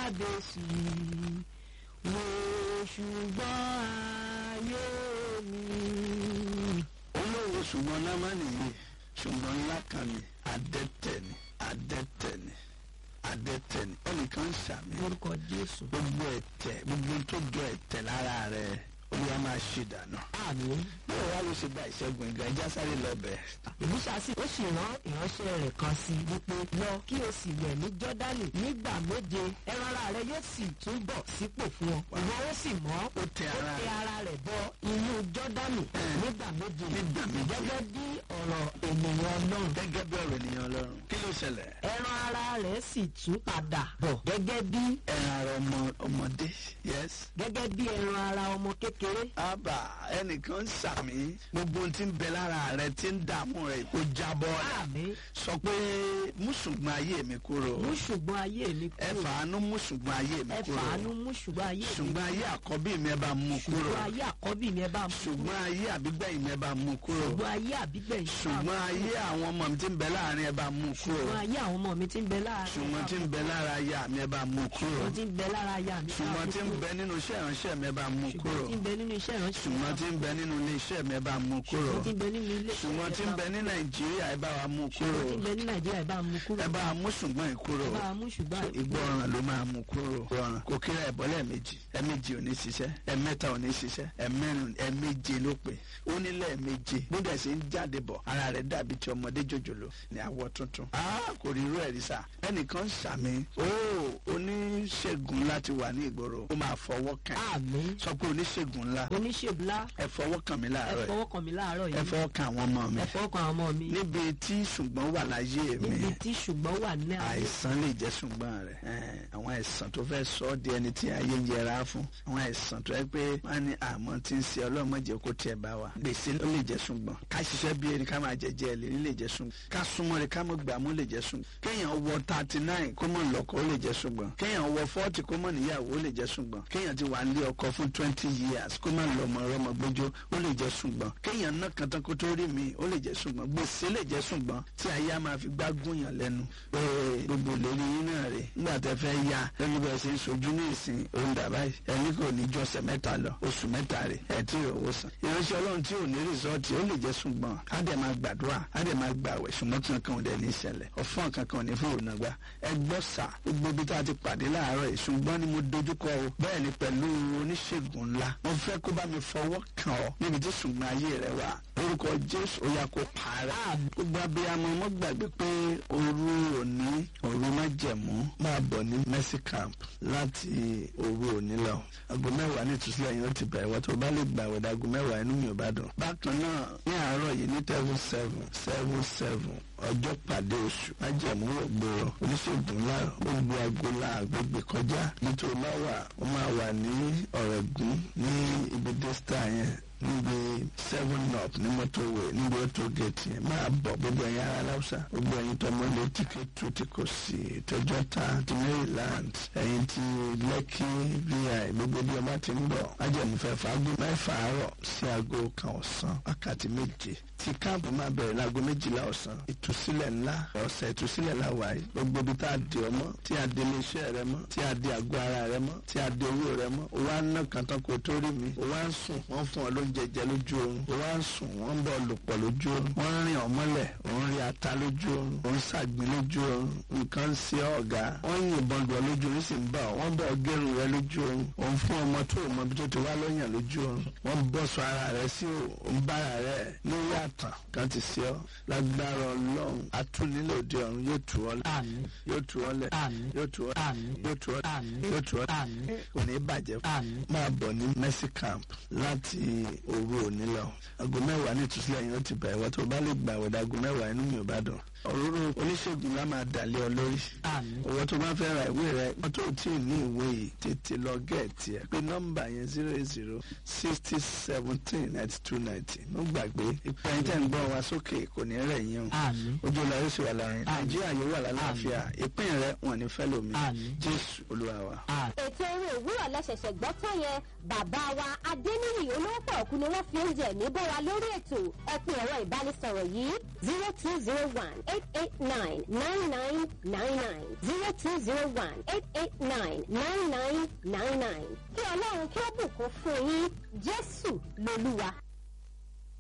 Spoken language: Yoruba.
kábíyèsí wo ṣùgbọ́n ayé mi. olówó ṣùgbọ́n námánì yìí ṣùgbọ́n ńlá kan ni adẹ́tẹ̀ ni adẹ́tẹ̀ ni adẹ́tẹ̀ ni ẹnìkan ń ṣàmì lórúkọ jésù. gbogbo ẹ̀tẹ̀ gbogbo tó jọ ẹ̀tẹ̀ lára rẹ̀ olúwa máa ṣe dànù. àmín. báwo wá ló ṣe gba ìṣẹ́gun ìgbà ẹja sáré lọ bẹ̀. ìmúṣà sí ó sì rán ìránṣẹ́ rẹ̀ kan sí i wípé lọ kí o sì wẹ̀ ní jọ́dánì nígbà méje ẹran ara rẹ yóò sì tún bọ̀ sípò fún ọ ìwọ ó sì mọ́ ó tẹ ara ó tẹ ara rẹ̀ bọ inú jọ́dánì nígbà méje nígbà méje. gẹ́gẹ́ bí ọ̀rọ̀ ènìyàn ọlọ́run gẹ́gẹ́ bí ọ̀rọ̀ ènìyàn ọlọ́run kí ló ṣẹlẹ̀. ẹran ara rẹ̀ sì tún padà bọ̀ gẹ́gẹ́ bí ẹran ara ọmọ ọmọdé yes. gẹ́gẹ́ bí ẹran ara ọmọ kékeré àbá ẹnìkan ń ṣàmì gbogbo ohun tí ń bẹ lára rẹ tí ń dààmú rẹ kó jábọ́ rẹ àmín sọ pé mú ṣùgbọ́n ayé mi kúrò mú ṣùgbọ́n ayé mi ẹ kúrò fàánú mú ṣùgbọ́n ayé mi ẹ kúrò fàánú mú ṣùgbọ́n ayé mi ṣùgbọ́n ayé àkọ́bí mi ẹ bá mú kúrò ṣùgbọ́n ayé àkọ́bí mi ẹ bá mú ṣùgbọ́n ayé àbígbẹ̀yìn mi ẹ bá mú kúrò ṣùgbọ́n ayé àbígbẹ̀yìn ṣùgbọ́n ayé àwọn ọmọ mi tí ń bẹ láàrin ẹ bá mú kúrò ṣùgbọ́n ayé àwọn ọmọ mi ti ń bẹ lára ṣùgbọ́n tí ń bẹ lára aya mi ẹ bá mú kúrò ṣùgbọ́n tí ń bẹ lára aya mi ṣùgbọ́n tí ń bẹ nínú iṣẹ́ ìránṣẹ́ mi ẹ bá mú kúrò ṣùgbọ́n tí ń bẹ nínú iṣẹ́ ìránṣẹ́ ṣùgbọ́n tí ń bẹ nínú ilé iṣẹ́ mi ẹ bá mú kúrò ṣùgbọ́n tí ń bẹ nínú ilé ṣùgbọ́n tí ń bẹ ní nàìjíríà ẹ bá wa mú kúrò ṣùgbọ́n tí ń bẹ ní nàìjíríà ẹ bá mú kúrò ẹ bá wa mú ṣùgbọ́n ìkúrò ẹ bá mú ṣùgbọ́n àìkú. ìgbọràn ló máa mú kúrò ìgbọràn kò kíra ẹ̀bọ́ lẹ́ẹ̀mejì ẹ̀mejì ò ní ṣiṣẹ́ ẹ̀mẹ́ta ò ní ṣiṣẹ́ ẹ̀mẹ́rin ẹ̀méje ló pè ó ní lẹ́ẹ̀méje bódà ṣe ń jáde bọ̀ ara rẹ̀ dàbí ti ọmọdé jòjòló ní àwọ̀ tuntun Ah, kò rí irú ẹ̀ rí sà ẹnìkan ń ṣàmì ó oníṣègùn láti wà ní ìgboro ó máa fọwọ́ kàn àmín sọ pé oníṣègùn ńlá oníṣègùn ńlá ẹ fọwọ́ kàn mí ẹ láàárọ̀ fọwọ́ kàn mí láàárọ̀ ẹ yìí fọwọ́ kàn àwọn ọmọ mi ẹ fọwọ́ kàn àwọn ọmọ mi níbi tí ṣùgbọ́n wà láyé mi níbi tí ṣùgbọ́n wà ní àyè àìsàn lè jẹ́ ṣùgbọ́n rẹ̀ Ẹn, àwọn àìsàn tó fẹ́ sọ ọ́ di ẹni tí ayé ń yẹra fún àwọn àìsàn tó yẹ pé wọ́n á ní àmọ́ tí ń ṣe ọlọ́mọdé kó tiẹ̀ bá wa gbèsè ló lè jẹ́ ṣùgbọ́n ká ṣiṣẹ́ bí erin ká máa jẹjẹ lè lè jẹ́ ṣùgbọ́n ká súnmọ́ rẹ̀ ká mọ̀ gbàmú lè jẹ́ ṣùgbọ́n kéèyàn wọ thirty nine kó mọ̀ lọ́kọ ó lè jẹ́ ṣùgbọ́n kéèyàn wọ forty kó mọ̀ níyàwó ó lè jẹ́ ṣùgbọ́n kéèyàn ti wà nílé ọkọ fún twenty years kó mọ̀ lọ́mọ rọmọ gbójó ó lè jẹ́ ṣùgbọ́n kéèyàn náà kan tán kó tó rí mi ó lè jẹ́ ṣùgbọ́n gbèsè lè jẹ́ ṣùgbọ́n tí ayé á máa fi gbá gúnyàn lẹ́nu pé gbogbo ìlérí yín náà rè nígbà tẹ fẹ́ ya lórí bẹ́ẹ̀ ṣe ń sojú ní ìsìn òun dàbá yìí ẹni kò ní ju ọ̀sẹ̀ mẹ́ta lọ oṣù mẹ́ta rè ẹ̀ tí ò wò sàn. ìránṣẹ́ ọlọ́run tí ò ní rìsọ́ọ̀tì ó lè jẹ́ ṣùgbọ́n á dẹ̀ máa gbàdúrà á dẹ̀ máa gbàwẹ̀ ṣùgbọ́n kankan ò dẹ̀ ní ìṣẹ̀lẹ̀ ọ̀fọ́n kankan ò ní fún òun àgbà ẹ gbọ́ sà gbogbo ibi tá a ti pàdé láàárọ̀ yìí ṣùgbọ́n ni mo dojúkọ o bẹ́ẹ̀ ni pẹ̀lú oníṣègùn ńlá mo fẹ́ kó bá mi fọwọ́ kàn ọ́ níbi tí ṣùgbọ́n ayé rẹ wà orúkọ jésù ó yá kó parẹ́ gbogbo abiyamọ mo gbàgbé pé òru òní òru májẹ̀mú máa bọ̀ ní mercy camp láti òru òní lọ aago mẹ́wàá ní ìtúsílẹ̀ yẹn ó ti bẹ̀rẹ̀ wọ́n tó bá lè gbà wẹ̀ dago mẹ́wàá inú mi ò bá dùn. bákan náà ní àárọ̀ yìí ní seven seven seven seven ọjọ́ pàdé oṣù májẹ̀mú ògbóró oníṣègùn ńlá gbogbo agola àgbègbè kọjá nítorí máa wà ó máa wà ní ọ̀rẹ́gùn ní ibi dẹ́sítà yẹn níbi seven up ní mọ́tòwé níbi ọ̀tò gẹ̀ẹ́tì yẹn máa bọ̀ gbogbo ẹ̀yin ará láwùsà gbogbo ẹ̀yin tó mọ́lé tíkẹ́ tó tí kò sí tọjọ́ ta ti maryland ẹ̀yin ti lẹ́kì vi gbogbo bí ọba ti ń bọ̀ májẹ̀múfẹ́ fàágùn mẹ́fà àárọ̀ sí aago kan ọ̀sán wákàtí méje tí káàpù máa bẹ̀rẹ̀ láago méjìlá ọ̀sán ìtúsílẹ̀ ńlá ọ̀sẹ̀ ìtúsílẹ̀ láwàá yìí gbogbo ibi tá a di ọmọ tí a di iléeṣẹ́ rẹ mọ́ tí a di àgọ́ ara rẹ mọ́ tí a di owó rẹ mọ́ o wá ń ná kan tán kó tó rí mi o wá ń sùn wọ́n fún ọ lóúnjẹ jẹ lójú oorun o wá ń sùn wọ́n ń bọ̀ lò pọ̀ lójú oorun wọ́n ń rìn ọmọlẹ̀ ò ń rí ata lójú oorun ò ń ṣàgbín lójú oorun nǹkan ń ṣe ọ́ ọ̀gá wọ́n ń yìnbọn lù ọ lójú oorun sì ń bà ọ́ wọ́n bọ̀ gẹ́rù rẹ lójú oorun ò ń fún ọmọ tó o mọ ibi tó ti wá lọ́yàn lójú oorun wọ́n bọ́ sọ ara rẹ sí ò ń bára rẹ lórí àtàn kan ti ṣe ọ́ lágbára ọlọ́run atúnilòdì ọ̀run yóò tù ọ́ lẹ̀ àmín yóò tù ọ́ lẹ̀ àmín yóò tù ọ́ lẹ̀ àmín yóò tù ọ́ lẹ̀ àmín yóò tù ọ́ lẹ̀ àmín kò ní bàjẹ́ fún àmín máa bọ̀ ní mercy camp láti òru òní lọ aago mẹ́wàá ní ìtúsílẹ̀ yẹn ó ti bẹ̀rẹ̀ wọ́n tó bá lè gbà wẹ̀ dago mẹ́wàá inú mi ò bá dùn òróró oníṣègùn lá máa dàlẹ́ ọ lórí àmín owó tó bá fẹ́ ra ìwé rẹ wọ́n tó tí ì ní ìwé yìí tètè lọ gẹ̀ẹ́tì ẹ̀ pé nọ́mbà yẹn zero eight zero sixty seventeen ninety two ninety mo gbàgbé ìpè ẹ̀yìn tẹ̀ ń gbọ́ wa sókè kò ní rẹ̀ yín o àmín ojú ọ̀la yóò sì wà láàrin nàìjíríà yóò wà lálàáfíà ìpín rẹ wọn ní fẹ́ lómi Àmín. jésù olúwa wa. àmín. ètò eré òwúrọ̀ lẹ́sẹ̀sẹ̀ gbọ́ tán yẹn bàbá wa adéníyì olówó ọ̀kú ni wọ́n fi oúnjẹ mi bọ́ wa lórí ètò ẹ pè ẹ̀rọ ìbánisọ̀rọ̀ yìí zero two zero one eight eight nine nine nine nine nine zero two zero one eight eight nine nine nine nine nine kí ọlọ́run kí ó bùkún fún yín jésù lolúwa.